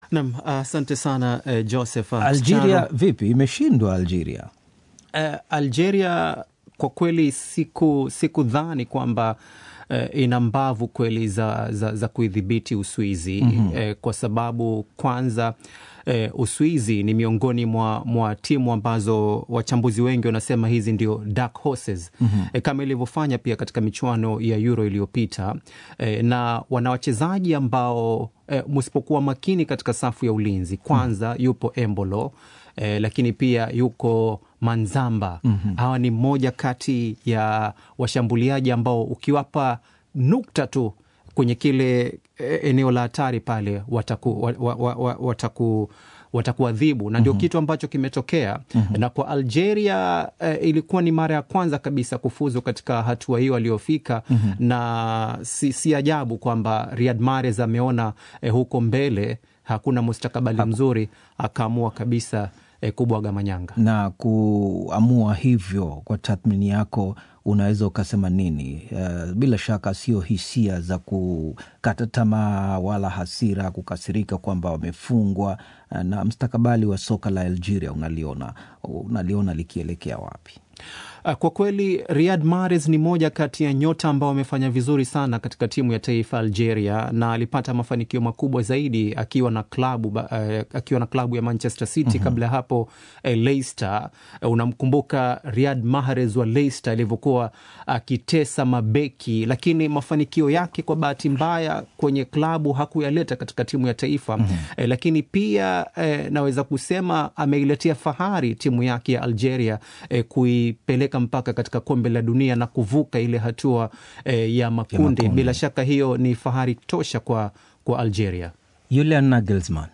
Nam, asante sana eh, Joseph Algeria Charo. vipi, imeshindwa Algeria? Eh, Algeria kwa kweli siku sikudhani kwamba eh, ina mbavu kweli za, za, za kuidhibiti Uswizi mm-hmm. eh, kwa sababu kwanza eh, Uswizi ni miongoni mwa, mwa timu ambazo wachambuzi wengi wanasema hizi ndio dark horses mm-hmm. eh, kama ilivyofanya pia katika michuano ya Euro iliyopita eh, na wana wachezaji ambao eh, msipokuwa makini katika safu ya ulinzi kwanza mm-hmm. yupo Embolo eh, lakini pia yuko Manzamba. mm-hmm. Hawa ni mmoja kati ya washambuliaji ambao ukiwapa nukta tu kwenye kile eh, eneo la hatari pale wataku, wa, wa, wa, wa, wataku watakuadhibu na ndio mm-hmm. kitu ambacho kimetokea mm-hmm. na kwa Algeria eh, ilikuwa ni mara ya kwanza kabisa kufuzu katika hatua hiyo aliyofika mm-hmm. na si, si ajabu kwamba Riyad Mahrez ameona eh, huko mbele hakuna mustakabali mzuri akaamua kabisa eh, kubwaga manyanga na kuamua hivyo, kwa tathmini yako unaweza ukasema nini? Uh, bila shaka sio hisia za kukata tamaa wala hasira, kukasirika kwamba wamefungwa. Uh, na mstakabali wa soka la Algeria unaliona unaliona likielekea wapi? Kwa kweli Riyad Mahrez ni moja kati ya nyota ambao wamefanya vizuri sana katika timu ya taifa Algeria, na alipata mafanikio makubwa zaidi akiwa na klabu uh, akiwa na klabu ya Manchester City mm-hmm. kabla ya hapo uh, Leicester. Uh, unamkumbuka Riyad Mahrez wa Leicester alivyokuwa akitesa uh, mabeki, lakini mafanikio yake kwa bahati mbaya kwenye klabu hakuyaleta katika timu ya taifa mm-hmm. uh, lakini pia uh, naweza kusema ameiletea fahari timu yake ya Algeria uh, kuipeleka mpaka katika kombe la dunia na kuvuka ile hatua eh, ya, makundi. ya makundi. Bila shaka hiyo ni fahari tosha kwa, kwa Algeria. Julian Nagelsmann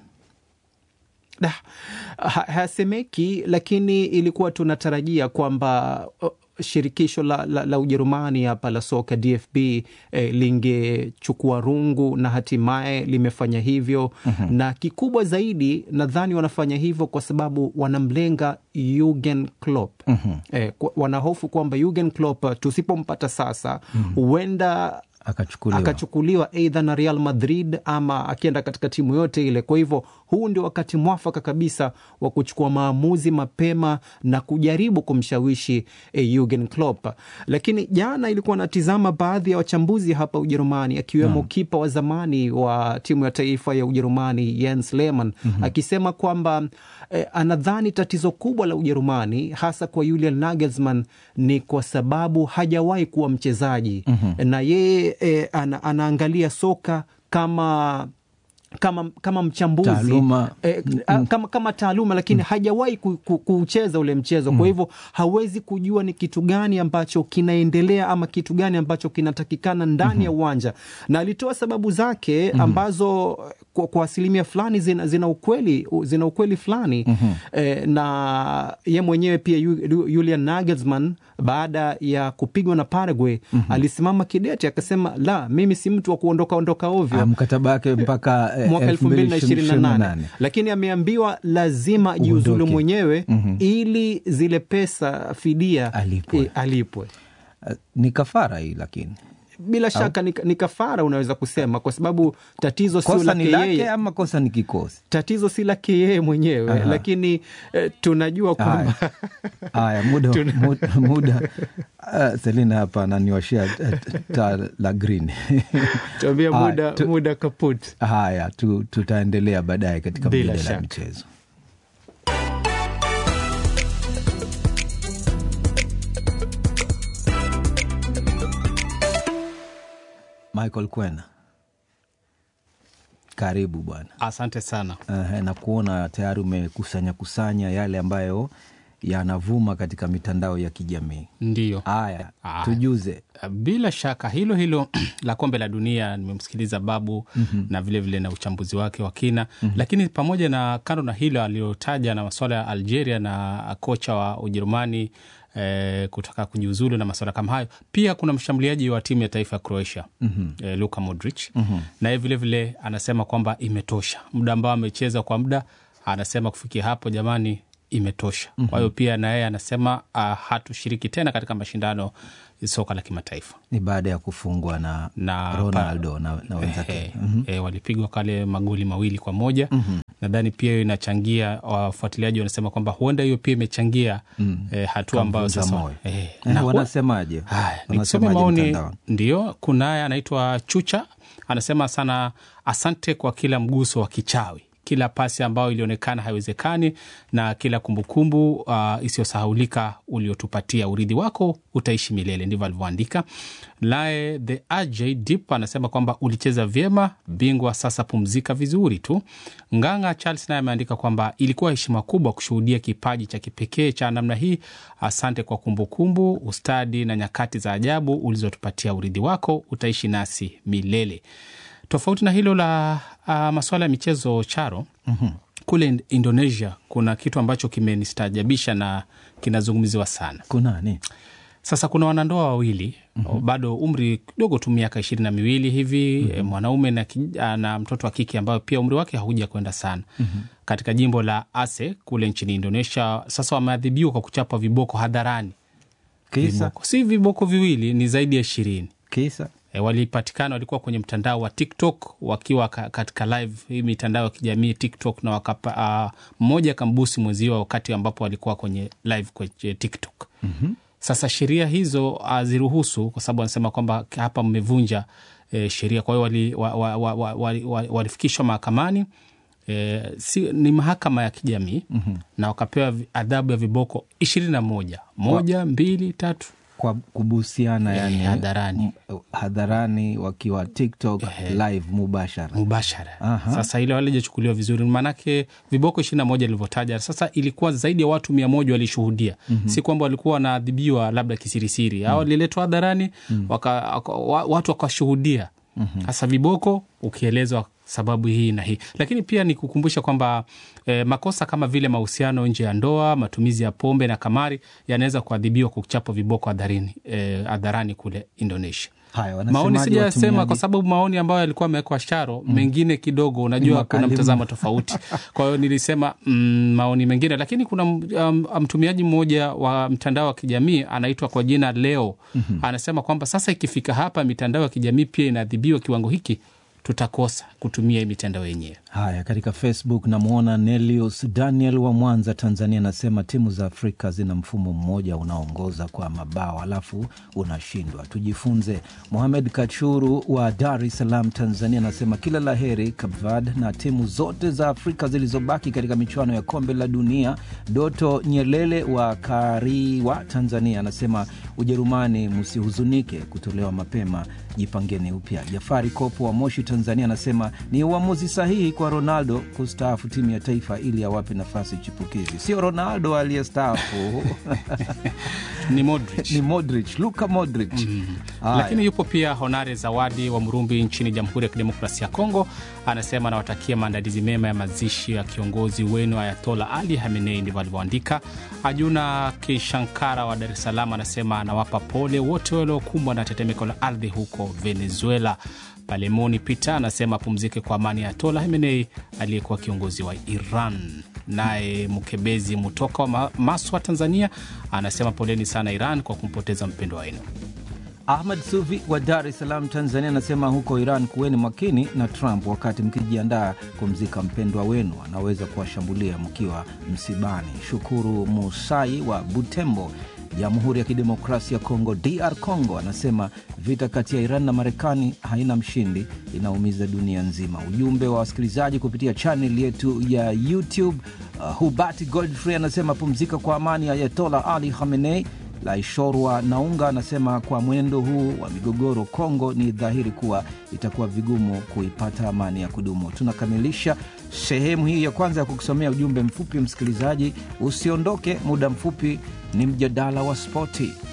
hasemeki, lakini ilikuwa tunatarajia kwamba shirikisho la, la, la Ujerumani hapa la soka DFB eh, lingechukua rungu na hatimaye limefanya hivyo. mm-hmm. na kikubwa zaidi nadhani wanafanya hivyo kwa sababu wanamlenga Jurgen Klopp. mm-hmm. eh, wanahofu kwamba Jurgen Klopp tusipompata sasa huenda mm-hmm akachukuliwa, akachukuliwa eidha na Real Madrid ama akienda katika timu yote ile. Kwa hivyo huu ndio wakati mwafaka kabisa wa kuchukua maamuzi mapema na kujaribu kumshawishi eh, Jurgen Klopp. Lakini jana ilikuwa natizama baadhi ya wachambuzi hapa Ujerumani akiwemo hmm, kipa wa zamani wa timu ya taifa ya Ujerumani Jens Lehmann hmm, akisema kwamba eh, anadhani tatizo kubwa la Ujerumani hasa kwa Julian Nagelsmann ni kwa sababu hajawahi kuwa mchezaji hmm, na yeye E, ana, anaangalia soka kama kama kama mchambuzi taaluma. E, mm. kama, kama taaluma lakini mm. hajawahi kuucheza ule mchezo mm. kwa hivyo hawezi kujua ni kitu gani ambacho kinaendelea ama kitu gani ambacho kinatakikana ndani mm -hmm. ya uwanja, na alitoa sababu zake ambazo mm -hmm. kwa, kwa asilimia fulani zina, zina ukweli zina ukweli fulani mm -hmm. e, na ye mwenyewe pia Julian Nagelsmann baada ya kupigwa na Paraguay mm -hmm. alisimama kidete akasema, la, mimi si mtu wa kuondoka ondoka ovyo. Mkataba wake mpaka mwaka elfu mbili na ishirini na nane lakini ameambiwa lazima ajiuzulu mwenyewe mm -hmm. ili zile pesa fidia alipwe, e, alipwe. Uh, ni kafara hii lakini bila shaka ni, ni kafara unaweza kusema, kwa sababu tatizo sio lake yeye ama kosa ni kikosi. Tatizo si lake yeye mwenyewe Aha. lakini eh, tunajua kwamba haya muda, Tuna... muda, muda. Uh, Selina hapa ananiwashia taa la green tuambia muda, tu, muda kaput. Haya tu, tutaendelea baadaye katika mjadala ya michezo. Michael Kwena, karibu bwana. Asante sana. Uh, na kuona tayari umekusanya kusanya yale ambayo yanavuma katika mitandao ya kijamii. Ndiyo. Haya, tujuze. Bila shaka hilo hilo la kombe la dunia nimemsikiliza Babu mm -hmm. na vilevile vile na uchambuzi wake wa kina mm -hmm. Lakini pamoja na kando na hilo aliyotaja na masuala ya Algeria na kocha wa Ujerumani eh, kutaka kujiuzulu na masuala kama hayo, pia kuna mshambuliaji wa timu ya taifa ya Croatia mm -hmm. eh, Luka Modric mm -hmm. naye vilevile anasema kwamba imetosha muda ambao amecheza kwa muda, anasema kufikia hapo jamani imetosha. mm -hmm. Kwa hiyo pia na yeye anasema uh, hatushiriki tena katika mashindano soka la kimataifa. Ni baada ya kufungwa na, na Ronaldo na, na wenzake eh, mm -hmm. eh, walipigwa kale magoli mawili kwa moja mm -hmm. nadhani pia hiyo inachangia. Wafuatiliaji wanasema kwamba huenda hiyo pia imechangia mm. eh, hatua ambayo Kamvunja sasa moyo. eh, Eh, na hu- wanasemaje? Haya, nikisome Wanasemaje maoni mtandaoni? ndio. Kunaye anaitwa Chucha anasema sana, asante kwa kila mguso wa kichawi, kila pasi ambayo ilionekana haiwezekani, na kila kumbukumbu uh, isiyosahaulika uliotupatia. Urithi wako utaishi milele, ndivyo alivyoandika. Naye the AJ Deep anasema kwamba ulicheza vyema, bingwa, sasa pumzika vizuri tu. Nganga Charles naye ameandika kwamba ilikuwa heshima kubwa kushuhudia kipaji cha kipekee cha namna hii. Asante kwa kumbukumbu, ustadi na nyakati za ajabu ulizotupatia. Urithi wako utaishi nasi milele. Tofauti na hilo la uh, masuala ya michezo Charo, mm-hmm. kule Ind- Indonesia kuna kitu ambacho kimenistaajabisha na kinazungumziwa sana. Kunani? Sasa kuna wanandoa wawili mm-hmm. bado umri kidogo tu miaka ishirini na miwili hivi mm-hmm. mwanaume na, ki- na mtoto wa kike ambayo pia umri wake hauja kwenda sana mm-hmm. katika jimbo la Aceh kule nchini Indonesia. Sasa wameadhibiwa kwa kuchapwa viboko hadharani. Kisa? Viboko. Si viboko viwili, ni zaidi ya ishirini. Kisa? E, walipatikana walikuwa kwenye mtandao wa TikTok wakiwa ka, katika live hii mitandao ya kijamii TikTok, na wakapa, uh, mmoja akambusi mwenzio wakati ambapo walikuwa kwenye live kwenye TikTok. mm-hmm. Sasa sheria hizo haziruhusu kwa sababu wanasema kwamba hapa mmevunja e, sheria. Kwa hiyo walifikishwa wa, wa, wa, wa, wa, walifikishwa mahakamani e, si, ni mahakama ya kijamii mm-hmm. na wakapewa vi- adhabu ya viboko ishirini na moja moja mbili tatu Kwa kubusiana Eh, yani hadharani. m- hadharani wakiwa TikTok live mubashara. mubashara. Aha. Sasa ile walijachukuliwa vizuri, maanake viboko ishirini na moja ilivyotaja, sasa ilikuwa zaidi ya watu mia moja walishuhudia. mm-hmm. si kwamba walikuwa wanaadhibiwa labda kisirisiri mm-hmm. au waliletwa hadharani mm-hmm. waka, waka, wa- watu wakashuhudia sasa viboko ukielezwa sababu hii na hii, lakini pia ni kukumbusha kwamba eh, makosa kama vile mahusiano nje ya ndoa, matumizi ya pombe na kamari yanaweza kuadhibiwa kwa kuchapwa viboko hadharani eh, hadharani kule Indonesia. Haya, Maoni wanasemaje sijasema watumiaji? kwa sababu maoni ambayo yalikuwa amewekwa Sharo mengine kidogo, unajua kuna makalimu. mtazamo tofauti. Kwa hiyo nilisema mm, maoni mengine, lakini kuna um, mtumiaji mmoja wa mtandao wa kijamii anaitwa kwa jina Leo anasema kwamba sasa ikifika hapa mitandao ya kijamii pia inaadhibiwa kiwango hiki, tutakosa kutumia hii mitandao yenyewe. Haya, katika Facebook namwona Nelius Daniel wa Mwanza, Tanzania, anasema timu za Afrika zina mfumo mmoja unaoongoza kwa mabao alafu unashindwa, tujifunze. Mohamed Kachuru wa Dar es Salaam, Tanzania, anasema kila la heri Kapvad na timu zote za Afrika zilizobaki katika michuano ya kombe la dunia. Doto Nyelele wa Kariwa, Tanzania, anasema Ujerumani msihuzunike kutolewa mapema, jipangeni upya. Jafari Kopo wa Moshi, Tanzania, anasema ni uamuzi sahihi kwa Ronaldo kustaafu timu ya taifa ili awape nafasi chipukizi. Sio Ronaldo aliyestaafu Ni Modric. ni Modric, Luka Modric. Haya. Lakini yupo pia Honare Zawadi wa Murumbi nchini Jamhuri ya Kidemokrasia ya Kongo, anasema anawatakia maandalizi mema ya mazishi ya kiongozi wenu Ayatola Ali Hamenei, ndivyo alivyoandika. Ajuna Kishankara wa Dar es Salaam anasema anawapa pole wote waliokumbwa na tetemeko la ardhi huko Venezuela. Palemoni Pita anasema apumzike kwa amani ya Ayatola Hamenei aliyekuwa kiongozi wa Iran. Naye Mkebezi Mutoka wa Ma- Maswa, Tanzania, anasema poleni sana Iran kwa kumpoteza mpendwa wenu. Ahmad Sufi wa Dar es Salaam, Tanzania, anasema huko Iran kuweni makini na Trump wakati mkijiandaa kumzika mpendwa wenu, anaweza kuwashambulia mkiwa msibani. Shukuru Musai wa Butembo, Jamhuri ya Kidemokrasia ya Kongo, DR Congo, anasema vita kati ya Iran na Marekani haina mshindi, inaumiza dunia nzima. Ujumbe wa wasikilizaji kupitia chanel yetu ya YouTube. Uh, Hubati Godfrey anasema pumzika kwa amani Ayatola Ali Khamenei. Laishorwa Naunga anasema kwa mwendo huu wa migogoro Kongo, ni dhahiri kuwa itakuwa vigumu kuipata amani ya kudumu. Tunakamilisha sehemu hii ya kwanza ya kukusomea ujumbe mfupi. Msikilizaji, usiondoke, muda mfupi ni mjadala wa spoti.